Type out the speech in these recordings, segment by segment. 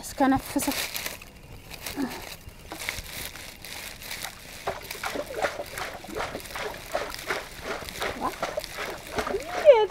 እስከነፍሰው እንዴት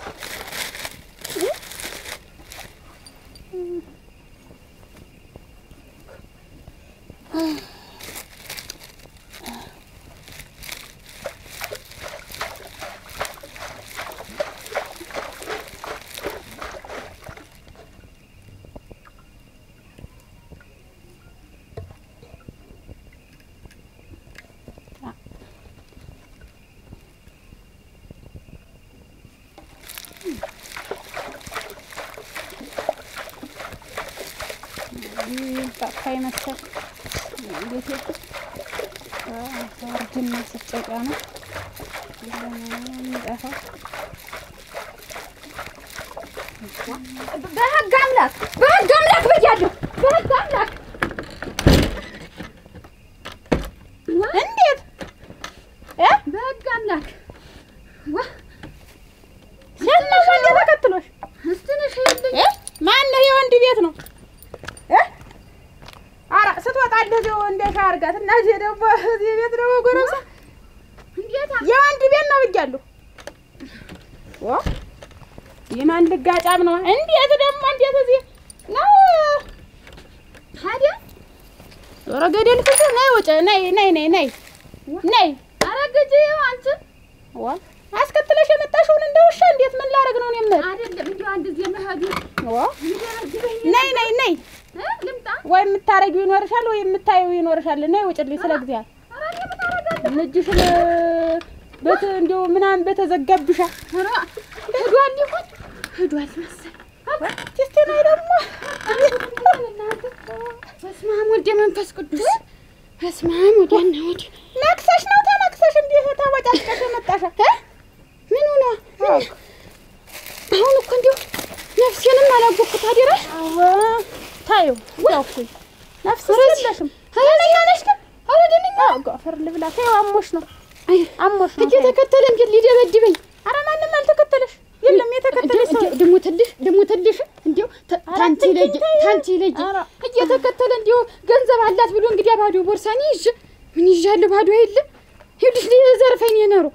ጠፋ ይመስል ቤቴ እርጅና ስጨቃ ነው የሚጠፋው። በህግ አምላክ በህግ አምላክ ብያለሁ። በህግ አምላክ እንዴት እ በህግ አምላክ ዋ ሸለሽ እንዴ ተከትሎሽ እስቲ ነሽ ይልኝ እ ማነው? የወንድ ቤት ነው እ ኧረ ስትወጣ እንደዚያው እንደሻ አድርጋት እና እዚህ ደግሞ እዚህ ቤት ደግሞ ጎረምሳ እንዴት የወንድ ቤት ነው ብያለሁ። ዋ የማን ልጋጫም ነው? እንዴት ደግሞ እንዴት እዚህ ነው? ታዲያ ኧረ ገደል ፍቱ። ነይ ውጭ ነይ ነይ ነይ ነይ ነይ ኧረ ግጂ አንቺ ዋ አስከትለሽ የመጣሽውን እንደ ውሻ እንዴት ምን ላደርግ ነው? እኔም አይደለም እንዲሁ አንድ ጊዜ መሄዱ ዋ ይደረግበኝ ነይ ነይ ነይ እ ልምጣ ወይ የምታረጊው ይኖርሻል ወይ የምታየው ይኖርሻል። ነይ ውጭልኝ። ስለ ጊዜ ኧረ እኔ ምን አደርጋለሁ? እጅሽን በት እንዲሁ ምናምን በተዘጋብሻ ኧረ ሄዷል ይሆን ሄዷል መሰል እስቲ ነይ ደግሞ በስመ አብ ወልደ መንፈስ ቅዱስ በስመ አብ ወዲያና ወዲህ ነክሰሽ ነው ተነክሰሽ እንዲህ ተወጫጭቀሽ የመጣሻ እ ምን ሆነ አሁን እኮ እንዲሁ ነፍሴንም አላወቅኩት አደራሽ ታዩ ያውኩኝ ነፍስ የለሽም። ደነኛ ነሽ ግን ኧረ ደነኛ ጎፈር ልብላ። ተይው አሞሽ ነው አይ አሞሽ ነው። ተይው። እየተከተለ እንዴት ሊደበድበኝ ኧረ ማንም አልተከተለሽ። የለም የተከተለሽ ሰው ደግሞ ትልሽ ደግሞ ትልሽ እንዲሁ ተ- ኧረ ታንቺ ለይ ትንኪኝ ተይ። ታንቺ ለይ ኧረ እየተከተለ እንዲሁ ገንዘብ አላት ብሎ እንግዲያ ባዶ ቦርሳኔ ይዤ ምን ይዣለሁ ባዶ የለ ይኸውልሽ ሊዘርፈኝ የኖሩ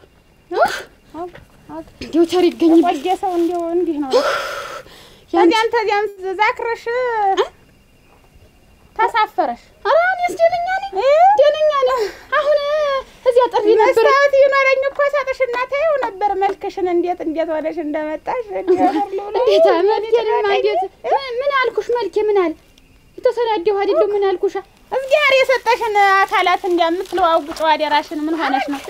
እንዲሁ ተር ይገኝብኝ የቆየ ሰው እንዲሁ እንዲህ ነው። ተዚያም ተዚያም ዛክረሽ ተሳፈረሽ። ኧረ እኔስ ደነኛ ነኝ ደነኛ ነኝ አሁን እዚያ ጥሪ ነበር መስታወት ይኖረኝ እኮ ሰጥሽና ታየው ነበር መልክሽን እንዴት እንዴት ሆነሽ እንደመጣሽ እንዲህ ወፈር ልብላ። እንዴት መልኬንማ እንዴት ምን- ምን አልኩሽ መልኬ ምን አለ የተሰዳደሁ አይደለሁ ምን አልኩሻ እግዚአብሔር የሰጠሽን አካላት እንደምትለዋውጭው አደራሽን ምን ሆነሽ ነው?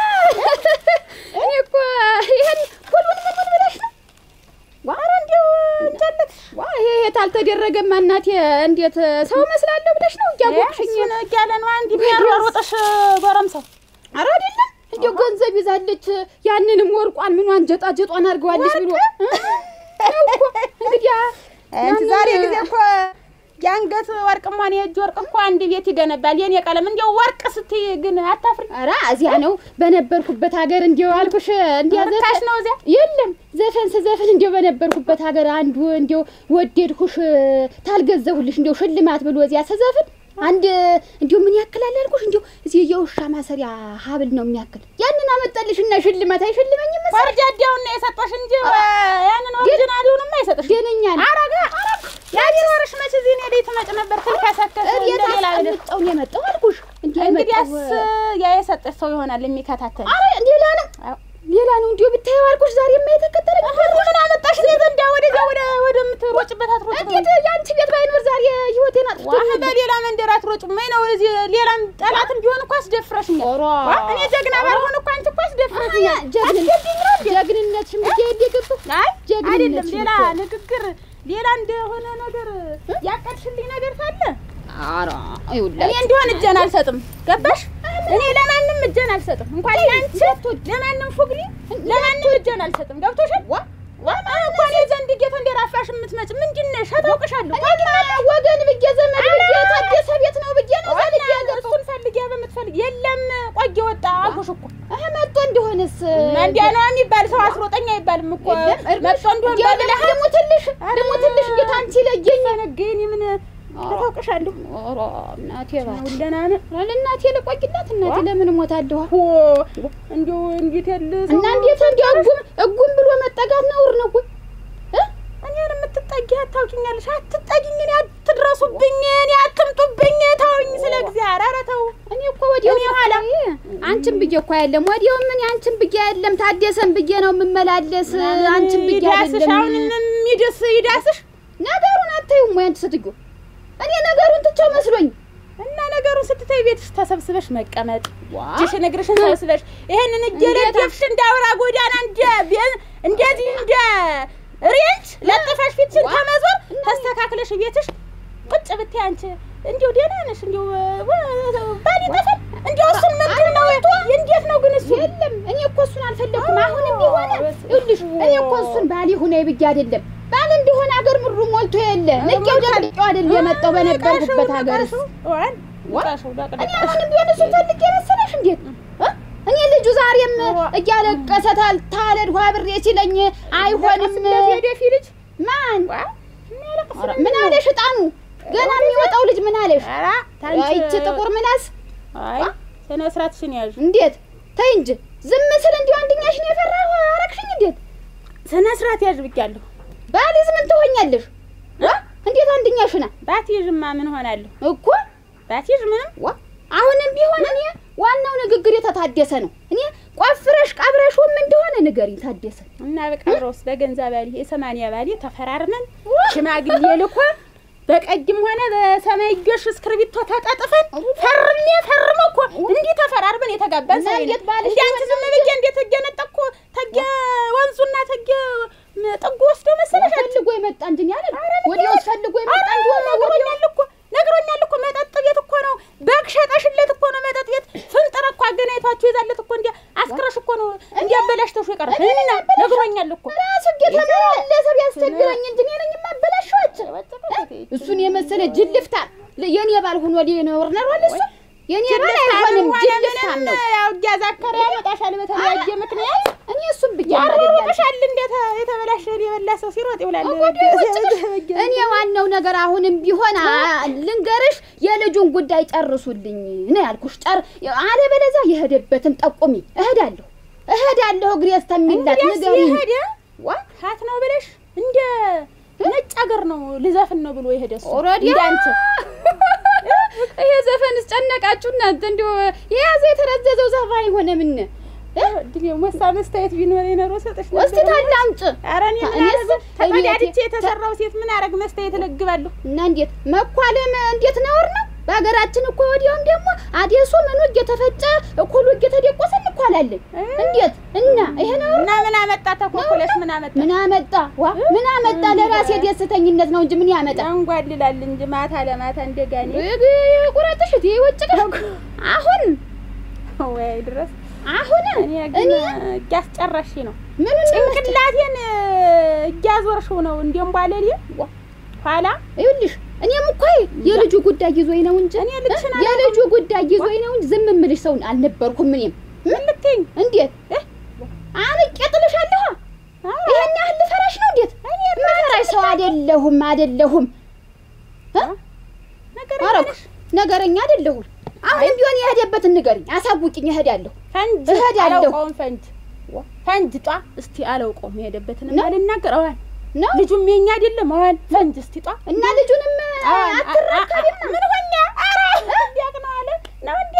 እኔ እኮ ይሄን ሁሉን ምን ምን ብለሽ ነው ኧረ እንዲሁ እንጀለት ዋ ይሄ የት አልተደረገማ እናቴ እንዴት ሰው መስላለሁ ብለሽ ነው እያወቅሽኝ እሱን እያለ ነው አንድ የሚያሯሩጥሽ ጎረምሳው። ኧረ አይደለም እንዲሁ ገንዘብ ይዛለች ያንንም ወርቋን ምኗን ጀጣ ጀጧን አድርገዋለች ብሎ እ? ነው እኮ እንግዲህ አንቺ ዛሬ ጊዜ እኮ የአንገት ወርቅም ሆነ የእጅ ወርቅ እኮ አንድ ቤት ይገነባል። የኔ ቀለም እንዲያው ወርቅ ስትይ ግን አታፍሪ። ኧረ እዚያ ነው በነበርኩበት ሀገር እንዲሁ አልኩሽ እንዲያ ርካሽ ነው እዚያ። የለም ዘፈን ስዘፍን እንዲሁ በነበርኩበት ሀገር አንዱ እንዲሁ ወደድኩሽ ታልገዘሁልሽ እንዲሁ ሽልማት ብሎ እዚያ ስዘፍን አንድ እንዲሁ ምን ያክላል አልኩሽ እንዲሁ እዚህ የውሻ ማሰሪያ ሀብል ነው የሚያክል ያንን አመጣልሽና ሽልማት አይሸልመኝም መሰለኝ ወርጃዲያውን ነው የሰጠሽ እንጂ ያንን ኦሪጂናሉንማ አይሰጥሽ። ደነኛ ነው አረጋ ያቺ ወርሽ መች እዚህ እኔ ላይ ትመጭ ነበር ትልከሰከስ እንደ እቤት ሌላ ነገር። አስቀምጠው ነው የመጣው አልኩሽ እንዲህ እንግዲያስ የመጣው ያ የሰጠሽ ሰው ይሆናል የሚከታተል። አረ ሌላ ነው ሌላ ነው እንዲሁ ብታየው አልኩሽ ዛሬ የማይተከተለኝ ምን አመጣሽ? እንዴት እንዳ ወደዚያ ወደ ወደምትሮጭበት አትሮጭም? እንዴት የአንቺ ቤት ባይኖር ዛሬ ህይወቴን ዋህ አጥፍቶ በሌላ መንደር አትሮጭም ወይ ነው? እዚህ ሌላም ጠላትም ቢሆን እኮ አስደፍረሽኛል። ኧረ ዋ እኔ ጀግና ባልሆን እኮ አንቺ እኮ አስደፍረሽኛል። ጀግንነትሽን ብዬ እንዲገጡ አይ ጀግንነት አይደለም፣ ሌላ እኮ። ንግግር፣ ሌላ እንደሆነ ነገር ያቀድሽልኝ ነገር ካለ ኧረ እኔ ይኸውልህ እንዲሆን እጄን አልሰጥም። ገባሽ? እኔ ለማንም እጄን አልሰጥም። እንኳን ለአንቺ ለማንም ፉግሪ ለማንም እጄን አልሰጥም። ገብቶሻል? ዋ ዋ እንኳን የዘንድ ጌታ እንደራፋሽ የምትመጭ ምንድን ነሽ? አታውቅሻለሁ። ወገን ብዬ ዘመድ ብዬ ታደሰ ቤት ነው ብዬ ነው ዛሬ እሱን ፈልጊያ በምትፈልግ የለም ቆየ ወጣ አልኩሽ እኮ እህ መጥቶ እንደሆነስ እንዲያ ነው የሚባል ሰው አስሮጠኛ አይባልም እኮ መጥቶ እንደሆን ደግሞ ትልሽ ደግሞ ትልሽ እንዴት አንቺ ለየኝ ነገኝ ምን ታውቅሻለሁ። ኧረ እናቴ እባት ደህና ነህ? ኧረ ለእናቴ ልቆይላት እናቴ ለምን እሞታለሁ ሆ እንዲሁ እንዴት ያለ ሰው እና እንዴት እንዲያው እጉም እጉም ብሎ መጠጋት ነውር ነው ወይ እ? እኔን የምትጠጊ አታውቂኛለሽ። አትጠጊኝ፣ እኔ አትድረሱብኝ፣ እኔ አትምጡብኝ። ተውኝ፣ ስለ እግዚአብሔር ኧረ ተው። እኔ እኮ ወዲያው እኔ ኋላ አንቺን ብዬ እኮ አይደለም ወዲያው ምን አንቺን ብዬ አይደለም ታደሰን ብዬ ነው የምመላለስ አንቺን ብዬ ይዳስሽ፣ አሁን አይደለም የሚድስ ይዳስሽ ነገሩን አታዩም ወይ አንቺ ስትዩ እኔ ነገሩን ትቼው መስሎኝ እና ነገሩን ስትተይ ቤትሽ ተሰብስበሽ መቀመጥ ዋ እጅሽን እግርሽን ሰብስበሽ ይሄንን እየለደፍሽ እንደ አውራ ጎዳና እንደ ቤ- እንደዚህ እንደ ሬንጅ ለጥፈሽ ፊትሽን ከመዞር ተስተካክለሽ ቤትሽ ቁጭ ብትይ አንቺ እንዲሁ ደህና ነሽ። እንዲሁ ባል ይጠፋል። እንዲሁ እሱን ምንድን ነው እንዴት ነው ግን እሱ የለም እኔ እኮ እሱን አልፈለግኩም። አሁንም ቢሆን ይኸውልሽ እኔ እኮ እሱን ባል ይሁን ብዬ አይደለም ባል እንደሆነ አገር ምድሩ ሞልቶ የለ ንቄው ደቅቄው አይደል የመጣው በነበርኩበት ሀገርስ እኔ አሁንም ቢሆን እሱን ፈልጌ መሰለሽ እንዴት እ? እኔ ልጁ ዛሬም እያለቀሰ ታል ታለድሁ አብሬ ሲለኝ አይሆንም ወደፊ ልጅ ማን ኧረ ምን አለሽ እጣኑ ገና የሚወጣው ልጅ ምን አለሽ ይቺ ጥቁር ምላስ አይ ስነ ስርዓትሽን ያዥ። እንዴት ተይ እንጂ ዝም ስል እንዲሁ አንደኛሽን የፈራሁ አረግሽኝ እንዴት ስነ ስርዓት ያዥ ብያለሁ። ባልዝ ምን ትሆኛለሽ እ? እንዴት አንደኛሽና ባትይዥማ ምን ሆናለሁ? እኮ ባትይዥ ምንም ዋ አሁንም ቢሆን እኔ ዋናው ንግግር የተታደሰ ነው እኔ ቆፍረሽ ቀብረሽውም እንደሆነ ንገሪኝ ታደሰ እና በቀብረውስ በገንዛ ባሌ የሰማንያ ባሌ ተፈራርመን ሽማግሌ ልኮ በቀይም ሆነ በሰማያዊሽ እስክርቢቶ ተጣጥፈን ፈርሜ ፈርሞ እኮ እንዲህ ተፈራርመን የተጋባን እና ሰው እንዴት የለም። ባልሽ እንዲህ አንቺ ዝም ብዬ እንዴት እየነጠቅኩ ተጌ ወንዙና ተጌ ጥጉ ወስዶ መሰለሽ አንቺ ፈልጎ የመጣ እንጂ እኔ አለ ወዲያው ፈልጎ የመጣ እንጂ ሆነ ነግሮኛል እኮ ነግሮኛል እኮ መጠጥ ቤት እኮ ነው በግ ሸጠሽለት እኮ ነው መጠጥ ቤት ፍንጥር እኮ አገናኝቷችሁ ይዛለት እኮ እንዲያ አስክረሽ እኮ ነው እንዲያበላሽተሽ የቀረሽ እና ነግሮኛል እኮ ራሱ እየተመላለሰ ቢያስቸግረኝ እንጂ እኔ ነኝ የማበላሸዋቸው እሱን የመሰለ ጅልፍታ የኔ ባል ሆኖ ሊኖር ነሯል እሱ የኔ ባል አይሆንም ጅልፍታም ነው ያው እያዛከረ ያመጣሻል በተለያየ ምክንያት እኔ እሱን ብዬ አይደለም ያሮጥሻል እንዴት የተበላሸ የበላ ሰው ሲሮጥ ይውላል እኔ ዋናው ነገር አሁንም ቢሆን አ- ልንገርሽ የልጁን ጉዳይ ጨርሱልኝ ነው ያልኩሽ። ጨር አለበለዚያ የሄደበትን ጠቁሚ። እሄዳለሁ እሄዳለሁ እግሬ እስከሚላት ንገሪኝ። የሄደ ሀት ነው ብለሽ እንደ ነጭ ሀገር ነው ልዘፍን ነው ብሎ የሄደ እሱ ኦልሬዲ እንዳንቺ ይሄ ዘፈንስ ጨነቃችሁ እናንተ። እንዲሁ የያዘ የተረዘዘው ዘፋኝ ሆነ ምን ድል ሞሳ መስታየት ቢኖር የኖሮ ሰጥሽ ነበር። ወስቲ ታላምጭ ኧረ እኔ ምን እኔስ አረግ ተቀዳድቼ እቤቴ- የተሰራው ሴት ምን አረግ መስታየት እለግባለሁ። እና እንዴት መኳለም እንዴት ነውር ነው? በሀገራችን እኮ ወዲያውም ደግሞ አዴሱ ምኑ እየተፈጨ እኩሉ እየተደቆሰ እንኳላለን። እንዴት እና ይሄ ነውር እና ምን አመጣ ተኮኮለሽ ምን አመጣ ምን አመጣ ዋ ምን አመጣ? ለራሴ ደስተኝነት ነው እንጂ ምን ያመጣ? ያንጓልላል እንጂ ማታ ለማታ እንደጋኔ ቁረጥሽ እቴ ወጭቀሽ አሁን ወይ ድረስ አሁን እኔ እኔ ግን እያስጨረሽ ነው ምን ጭንቅላቴን እያዞርሽው ነው እንደምባለል ኋላ ይኸውልሽ እኔም እኮ የልጁ ጉዳይ ይዞኝ ነው እንጂ እኔ ልጅሽን እ? የልጁ ጉዳይ ይዞኝ ነው እንጂ ዝም የምልሽ ሰው አልነበርኩም። እኔም ምን ልትይኝ እንዴት አንቄ ጥልሻለሁ። ይሄን ያህል ልፈራሽ ነው? እንዴት መፈራሽ ሰው አይደለሁም አይደለሁም። ነገር አረኩ ነገረኛ አይደለሁም። አሁንም ቢሆን የሄደበትን ንገሪኝ፣ አሳውቂኝ። እሄዳለሁ ፈንጅ እሄዳለሁ። አላውቀውም ፈንጅ ፈንጅ ጧ እስቲ አላውቀውም የሄደበትን ነው? ልናገር አዋል ነው ልጁም የኛ አይደለም አዋል ፈንጅ እስቲ ጧ እና ልጁንም አትረከቢም ምን ሆኛ ኧረ እንዲያቅ ነው አለ ነው እንዴ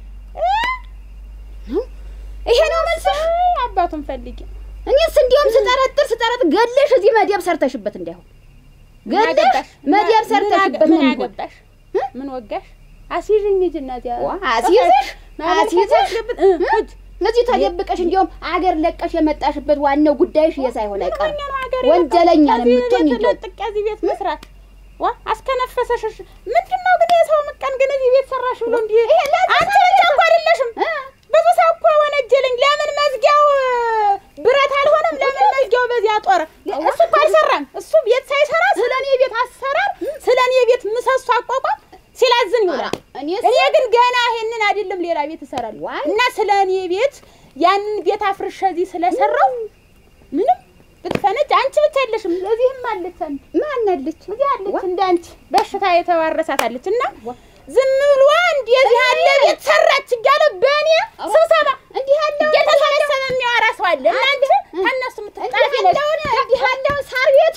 ይሄ ነው መልስሽ? አባቱን ፈልጊ እኔስ እንዲያውም ስጠረጥር ስጠረጥር ገለሽ እዚህ መደብ ሰርተሽበት እንዳይሆን ምን ገለሽ አገባሽ? መደብ ምን ሰርተሽበት አገ- ነው ምን የሚሆን። አገባሽ ምን ወጋሽ አስይዥኝ ሂጂ እናቴ ዋ፣ አስይዘሽ ማለት አስይዘሽ አስገብት- እ፣ ሂጂ እዚህ ተደብቀሽ እንዲያውም አገር ለቀሽ የመጣሽበት ዋናው ጉዳይሽ ይሄ ሳይሆን አይቀርም። ወንጀለኛ ነው ሀገር ወንጀለኛ ነው ከዚህ የምትሆኝ ቤት እንዲያውም። ለጥቅ እዚህ ቤት መስራት ዋ አስከነፈሰሽ ምንድን ነው ግን የሰው ምቀን ግን እዚህ ቤት ሰራሽ ብሎ እንዲህ አንቺ ብቻ እኮ አይደለሽም ብዙ ሰው እኮ ወነጀለኝ ለምን መዝጊያው ብረት አልሆነም ለምን መዝጊያው በዚያ ጦር እሱ እኮ አልሰራም እሱ ቤት ሳይሰራ ስለ እኔ ቤት አሰራር ስለ እኔ ቤት ምሰሶ አቋቋም ሲላዝን ይውላል እኔስ እኔ ግን ገና ይሄንን አይደለም ሌላ ቤት እሰራለሁ ዋይ! እና ስለ እኔ ቤት ያንን ቤት አፍርሼ እዚህ ስለሰራው ምንም ብትፈነጭ አንቺ ብቻ የለሽም፣ እዚህም አለች አንድ ማን አለች? እዚህ አለች እንደ አንቺ በሽታ የተዋረሳት አለች። እና ዝም ብሎ እንደዚህ ያለ ቤት ሰራች እያለ በእኔ ስብሰባ እንዲህ ያለው እየተሰበሰበ የሚያወራ ሰው አለ። እና አንቺ ከእነሱ የምትጣፊ ነሽ። እንዲህ ያለውን ሳር ቤት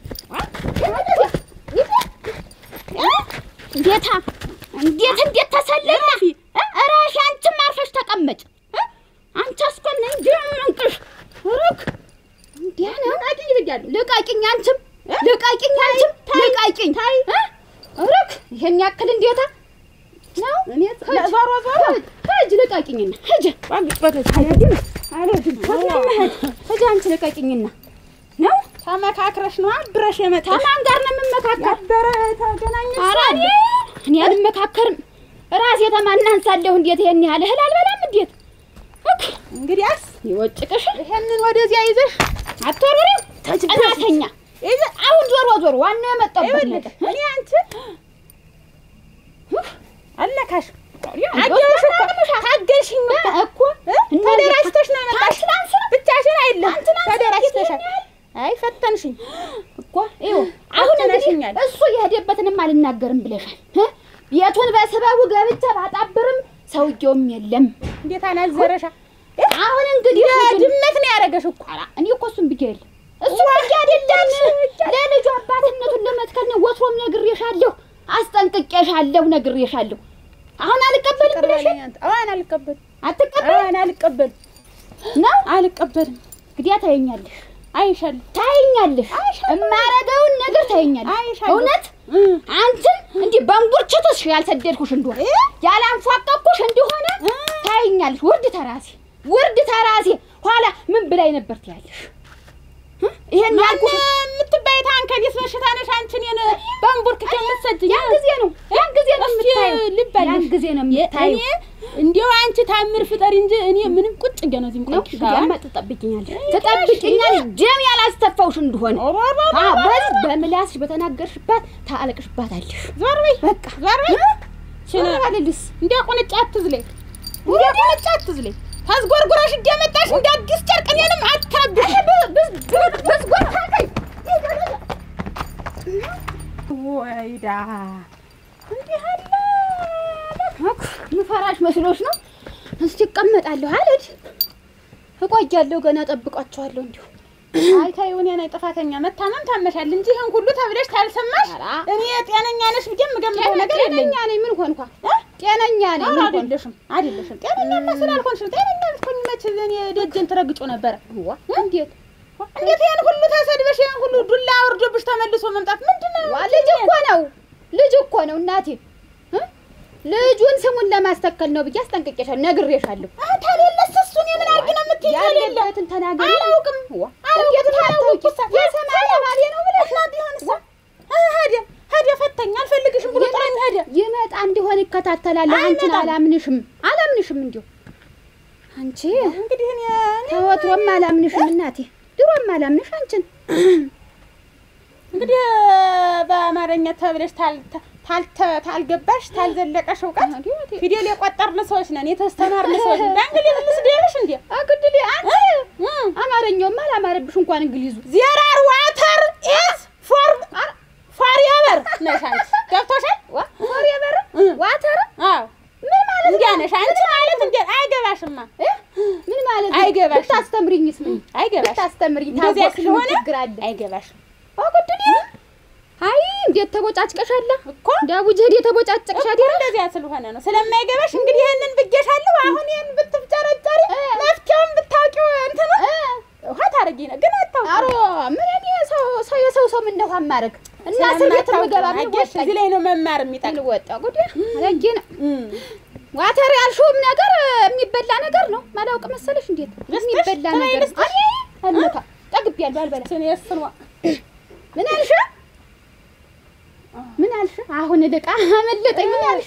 እንዴታ እንዴት እንዴት ተሰለና እራሽ አንቺም አርፈሽ ተቀመጭ። አንቺ አስኮን እንጂ እንቅሽ ሩክ እንዲያ ነው አድኝ ብያለሁ። ልቃቂኝ፣ አንቺም ልቃቂኝ፣ አንቺም ልቃቂኝ። ሩክ ይሄን ያክል እንዴታ ነው እኔ ዞሮ ዞሮ ሂጅ ልቃቂኝና ሂጅ አልሄድም አልሄድም ሂጅ አንቺ ልቃቂኝና ነው ተመካክረሽ ነው አብረሽ የመጣሽ ከማን ጋር ነው የምመካከር? ነበረ ተገናኘሽ ኧረ እኔ እኔ አልመካከርም። ራሴ ተማናንሳለሁ። እንዴት ይሄን ያህል እህል አልበላም? እንዴት እክ እንግዲያስ ይወጭቅሽ ይሄንን ወደዚያ ይዘሽ አትወርወሪም። እናተኛ ይዘ- አሁን ዞር ዞር ዋናው የመጣበት ይኸውልሽ ነገር እኔ አንቺ አለካሽ እንደው አገርሽ እኮ ተናግረሻል። ታገልሽኝ እኮ እኮ እ? ተደራጅተሽ ነው የመጣሽ። ብቻሽን አይደለም ተደራጅተሻል። አይ ፈተንሽኝ እኮ ይኸው አሁን እንግዲህ ፈትነሽኛል። እሱ የሄደበትንም አልናገርም ብለሻል። እ? ቤቱን በስበቡ ገብቼ ባጣብርም ሰውየውም የለም። እንዴት አናዘረሻ? አሁን እንግዲህ ልጁን- ድመት ነው ያደረገሽ እኮ ኧረ እኔ እኮ እሱን ብዬ የለ እሱ ብዬ አይደለም ለልጁ አባትነቱን ለመትከል ነው። ወትሮም ነግሬሻለሁ፣ አስጠንቅቄሻለሁ፣ ነግሬሻለሁ። አሁን አልቀበልም ብለሽ አዋን አልቀበልም አትቀበል አዋን አልቀበልም ነው አልቀበልም። እንግዲያ ታየኛለሽ፣ አይሻለሁ ታየኛለሽ፣ እማረገውን ነገር ታየኛለሽ። አይሻለሁ። እውነት እ አንቺን እንዲህ በእንጉርችትሽ ያልሰደድኩሽ እንደሆነ እ? ያላንፏቀኩሽ እንደሆነ ታየኛለሽ። ውርድ ተራሴ ውርድ ተራሴ ኋላ ምን ብላኝ ነበር ትያለሽ? እ? ይሄን ማን ያልኩሽ የምትባይ ታንከኒስ በሽታ ነሽ አንቺ እኔን በእንቡርክ ከምትሰጅኝ ያን ጊዜ ነው ያን ጊዜ ነው እስኪ የምታየው። ልብ አለሽ። ያን ጊዜ ነው እኔ የምታየው። እንዲያው አንቺ ታምር ፍጠሪ እንጂ እኔ ምንም ቁጭ ገና እዚህ ነው ቆይሽ እንግዲያማ ትጠብቂኛለሽ ትጠብቂኛለሽ ደም ያላስተፋውሽ እንደሆነ አ በዚህ በምላስሽ በተናገርሽባት ታለቅሽባታለሽ። ዞር በይ በቃ ዞር በይ ኧረ አልልስ እንደ ቁንጫ አትዝለኝ እንደ ቁንጫ አትዝለኝ ታዝጎርጉረሽ እንደመጣሽ እንደ አዲስ ጨርቅ እኔንም አታብሽ በዝጎር ታቀኝ ወይዳ እንዲህ አለ ምፈራሽ መስሎሽ ነው? እስቲ እቀመጣለሁ አልሄድ እቆያለሁ። ገና ጠብቃቸዋለሁ እንዲሁ አይ ተይው እኔ ነኝ ጥፋተኛ መታመም ታመሻል እንጂ ይሄን ሁሉ ተብለሽ ታልሰማሽ ኧረ እኔ ጤነኛ ነሽ ብዬ የምገምተው ነገር የለኝም ጤነኛ ነኝ። ምን ሆንኳ? ጤነኛ ነኝ። ኧረ ምን ሆንኩ? አይደለሽም አይደለሽም ጤነኛማ ስላልሆንሽም ጤነኛ ብትሆኝ መች እኔ ደጀን ትረግጮ ነበረ ዋ እንዴት እንዴት ይሄን ሁሉ ተሰድበሽ ይሄን ሁሉ ዱላ አውርዶብሽ ተመልሶ መምጣት ምንድን ነው ዋ ልጅ እኮ ነው ልጅ እኮ ነው እናቴ እ? ልጁን ስሙን ለማስተከል ነው ብዬ አስጠንቅቄሻለሁ፣ ነግሬሻለሁ። ታሌለስ እሱን የምን አድርግ ነው የምትይኝ ያለበትን ተናገሪ። አላውቅም ዋ አላውቅም አታውቂም? የሰማይ ባሌ ነው ብለሽ እና ቢሆንስ ሄደ ሄደ ፈተኝ አልፈልግሽም ብሎ ጥሎኝ ሄደ ይመጣ እንዲሆን ይከታተላለሁ። አንቺን አይመጣም። አላምንሽም አላምንሽም እንዲሁ አንቺ እንግዲህ እኔ እኔ ተወትሮም አላምንሽም እናቴ፣ ድሮም አላምንሽ አንቺን። እንግዲህ በአማርኛ ተብለሽ ታል ታልተ- ታልገባሽ ታልዘለቀሽ እውቀት ፊደል የቆጠርን ሰዎች ነን፣ የተስተማርን ሰዎች ነን። በእንግሊዝ ልስደልሽ እንዴ? አግድል አንቺ አማርኛውም አላማረብሽ እንኳን እንግሊዙ ዜር አር ዋተር ኢዝ ፎር ፎር ኤቨር ነሽ አንቺ። ገብቶሻል? ወር የበር ዋተር አዎ ምን ማለት እንዲያ ነሽ አንቺ ማለት እንዴ? አይገባሽማ፣ እ? ምን ማለት ነው? አይገባሽም። ብታስተምሪኝስ ምን አይገባሽ። ብታስተምሪኝ እንደዚያ ታወቅሽ ምን ስለሆነ ችግር አለ? አይገባሽም አግድል አይ እንዴት ተቦጫጭቀሻላ እኮ ዳቡጀድ የተቦጫጨቅሽ እኮ አይደል? እንደዚያ ስለሆነ ነው ስለማይገባሽ። እንግዲህ ይሄንን ብዬሻለሁ። አሁን ይሄን ብትፍጨረጨሪ መፍትሄውን ብታውቂው እንትኑ ውሃ ታረጊ ነው ግን አታውቂም። አሮ ምን እኔ ሰው ሰው የሰው ሰው ምን እንደሆነ ማድረግ እና እስር ቤት የምገባ ምን አየሽ፣ ወጣኝ? እዚህ ላይ ነው መማር የሚጠቅም። ምን ወጣ ጉድ አለጌ ነው ዋተር ያልሽውም ነገር የሚበላ ነገር ነው። ማላውቅ መሰለሽ እንዴት ልስጥሽ? የሚበላ ተለይ ነገር ልስጥሽ? እኔ አልመታ ጠግቤያለሁ አልበላ እሱን የእሱን ዋ- ምን አልሽ? ምን አልሽ? አሁን ልቃ አመለጠኝ። ምን አልሽ?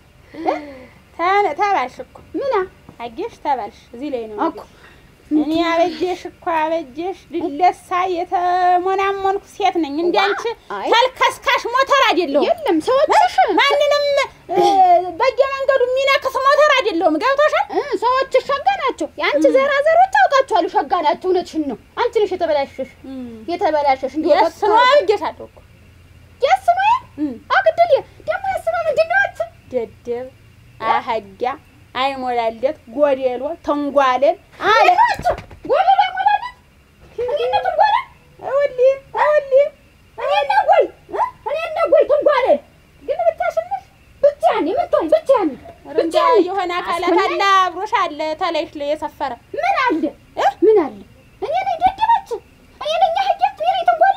ተ- ተባልሽ እኮ ምን አየሽ፣ ተባልሽ። እዚህ ላይ ነው እኮ እኔ አበጀሽ እኮ አበጀሽ ልለሳ የተሞናሞንኩ ሴት ነኝ። እንዳንቺ አይ። ተልከስካሽ ሞተር አይደለሁም። የለም ሰዎችሽ ማንንም እ፣ በየመንገዱ የሚነክስ ሞተር አይደለሁም። ገብቶሻል? እ ሰዎችሽ ሸጋ ናቸው። የአንቺ ዘራዘሮች አውቃ አውቃቸዋለሁ። ሸጋ ናቸው። እውነትሽን ነው። አንቺ ነሽ የተበላሸሽ የተበላሸሽ እንዲሁ የስ ነው አድርጌሻለሁ እኮ የስ ነው እም። አግድል ደግሞ የስ ነው ምንድን ነው አንቺ ደደብ አህያ አይሞላለት ጎዴሎ ተንጓለን አለ ጎል ላይ ሞላለት እኔ ነው ትንጓለ እውሊ እውሊ እኔ ነው ጎል እኔ ነው ጎል ትንጓለ ግን ብታሽንሽ ብቻዬን የምትሆኝ ብቻዬን እንጃ የሆነ አካላት አለ አብሮሽ አለ ተለይሽ ላይ የሰፈረ ምን አለ እ? ምን አለ እኔ ነኝ ደደበች እኔ ነኝ አህያ እኔ ነኝ ትንጓለ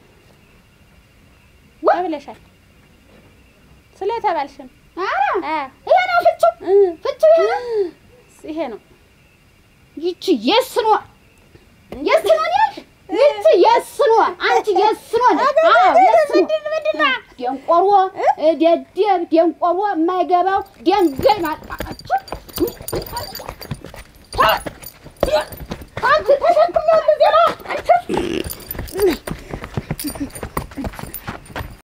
ብለሻል ስለተባልሽ ነው ኧረ አ ይሄ ነው ፍቹ እ ፍቹ ይሄ ነው ይሄ ነው ይቺ የስ ነው የስ ነው ያልሽ ይቺ የስ ነው አንቺ የስ ነው አዎ የስ ነው ደንቆሮ ደደብ ደንቆሮ የማይገባው ደንጋይ ማጣቃቸው አንቺ ተሸክሚያለሁ ዜና አንቺ